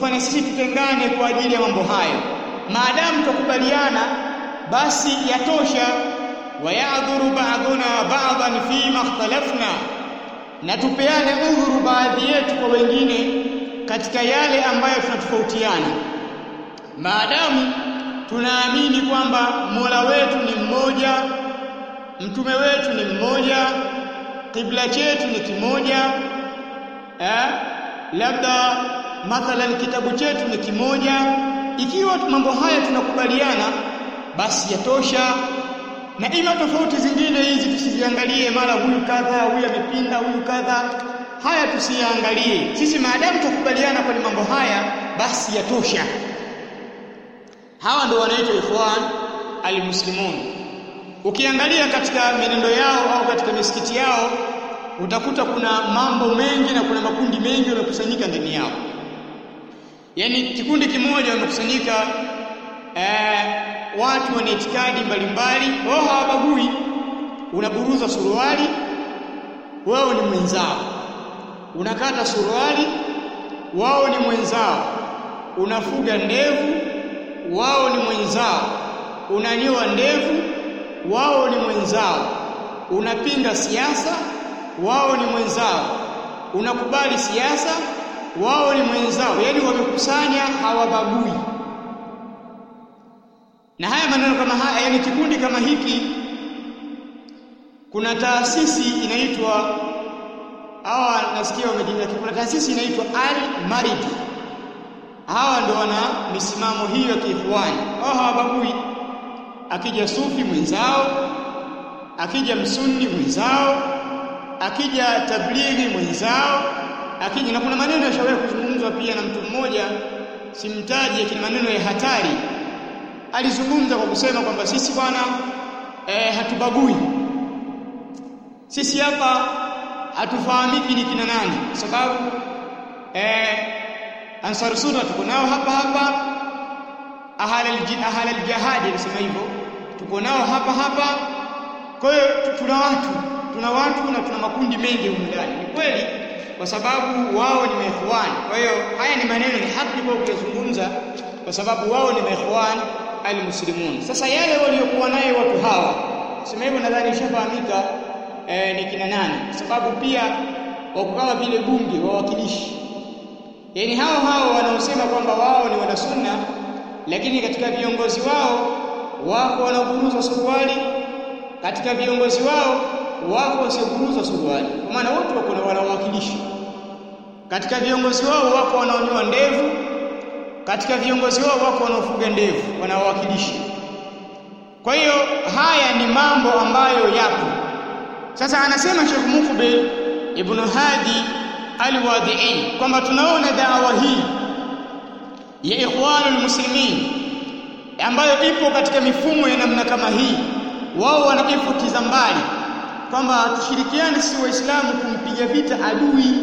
na sisi tutengane kwa ajili ya mambo hayo maadamu tukubaliana basi yatosha wayadhuru ba'duna ba'dan fi ma ikhtalafna na tupeane udhuru baadhi yetu kwa wengine katika yale ambayo tunatofautiana maadamu tunaamini kwamba Mola wetu ni mmoja mtume wetu ni mmoja kibla chetu ni kimoja eh labda mathalan kitabu chetu ni kimoja ikiwa mambo haya tunakubaliana basi yatosha na ima tofauti zingine hizi tusiziangalie mara huyu kadha huyu amepinda huyu kadha haya tusiangalie sisi maadamu tukubaliana kwenye mambo haya basi yatosha hawa ndio wanaitwa ikhwan almuslimun ukiangalia katika menendo yao au katika misikiti yao utakuta kuna mambo mengi na kuna makundi mengi yamekusanyika ndani yao yani kikundi kimoja wamekusanyika eh, watu wana itikadi mbalimbali wao hawabagui unaburuza suruali wao ni mwenzao unakata suruali wao ni mwenzao unafuga ndevu wao ni mwenzao unanyoa ndevu wao ni mwenzao unapinga siasa wao ni mwenzao unakubali siasa wao ni mwenzao yani wamekusanya hawabagui na haya maneno kama haya yani kikundi kama hiki kuna taasisi inaitwa hawa nasikia wamejenga kuna taasisi inaitwa Al Maridi hawa ndo wana misimamo hiyo ya kiikhwani hao hawabagui akija sufi mwenzao akija msunni mwenzao akija tablighi mwenzao akija na kuna maneno yashawahi kuzungumzwa pia na mtu mmoja simtaji lakini maneno ya hatari alizungumza kwa kusema kwamba sisi bwana eh, hatubagui sisi hapa hatufahamiki ni kina nani kwa sababu eh, ansar sunna tuko nao hapa hapa ahal aljihad anasema hivyo tuko nao hapa hapa kwa hiyo tuna watu tuna watu na tuna makundi mengi humu ndani ni kweli kwa sababu wao ni maikhwan kwa hiyo haya ni maneno ni haki kwa kuyazungumza kwa sababu wao ni maikhwan almuslimun sasa yale waliokuwa nayo watu hawa sema hivyo nadhani ishafahamika eh, ni kina nani kwa sababu pia wako kama vile bunge wawakilishi yani hao hao wanaosema kwamba wao ni wanasunna lakini katika viongozi wao wako wanaoburuza suruali katika viongozi wao wako wasioburuza suruali kwa maana wote wako na wanawakilishi katika viongozi wao wako wanaonyoa ndevu katika viongozi wao wako wanaofuga ndevu wanawakilishi kwa hiyo haya ni mambo ambayo yapo sasa anasema Sheikh Mukbil Ibn Hadi Al-Wadi'i kwamba tunaona dawa hii ya ikhwanul muslimin ambayo ipo katika mifumo ya namna kama hii wao wanajifutiza mbali kwamba tushirikiane sisi waislamu kumpiga vita adui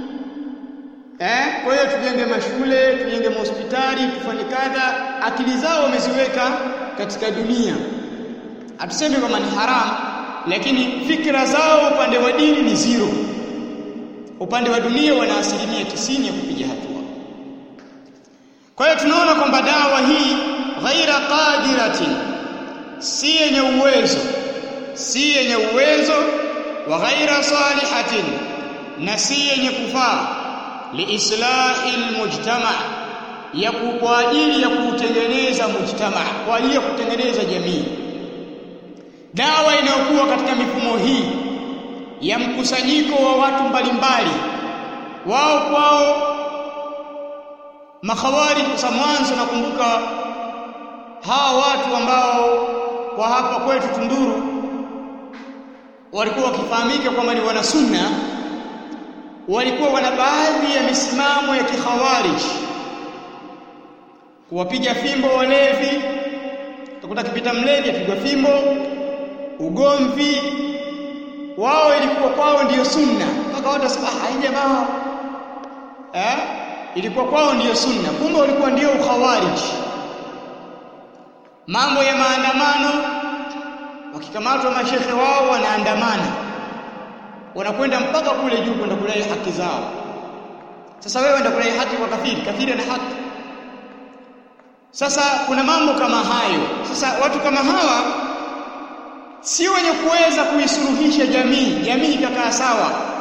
eh kwa hiyo tujenge mashule tujenge mahospitali tufanye kadha akili zao wameziweka katika dunia hatusemi kwamba ni haramu lakini fikra zao upande wa dini ni zero upande wa dunia wana asilimia tisini ya kupiga hatua kwa hiyo tunaona kwamba dawa hii ghaira qadiratin si yenye uwezo si yenye uwezo wa ghaira salihatin na si yenye kufaa liislahi almujtama ya kwa ajili ya kutengeneza mujtama kwa ajili ya kutengeneza jamii dawa inayokuwa katika mifumo hii ya mkusanyiko wa watu mbalimbali wao kwao makhawari kwa mwanzo nakumbuka hawa watu ambao kwa hapa kwetu Tunduru walikuwa wakifahamika kwamba ni wana sunna walikuwa wana baadhi ya misimamo ya kikhawarij kuwapiga fimbo walevi utakuta kipita mlevi apigwa fimbo ugomvi wao ilikuwa kwao ndiyo sunna mpaka watu wasema ah jamaa eh ilikuwa kwao ndiyo sunna kumbe ulikuwa ndio ukhawarij mambo ya maandamano wakikamatwa mashehe wao wanaandamana wanakwenda mpaka kule juu kwenda kudai haki zao sasa wewe ndio kudai haki kwa kafiri kafiri ana haki sasa kuna mambo kama hayo sasa watu kama hawa si wenye kuweza kuisuluhisha jamii jamii ikakaa sawa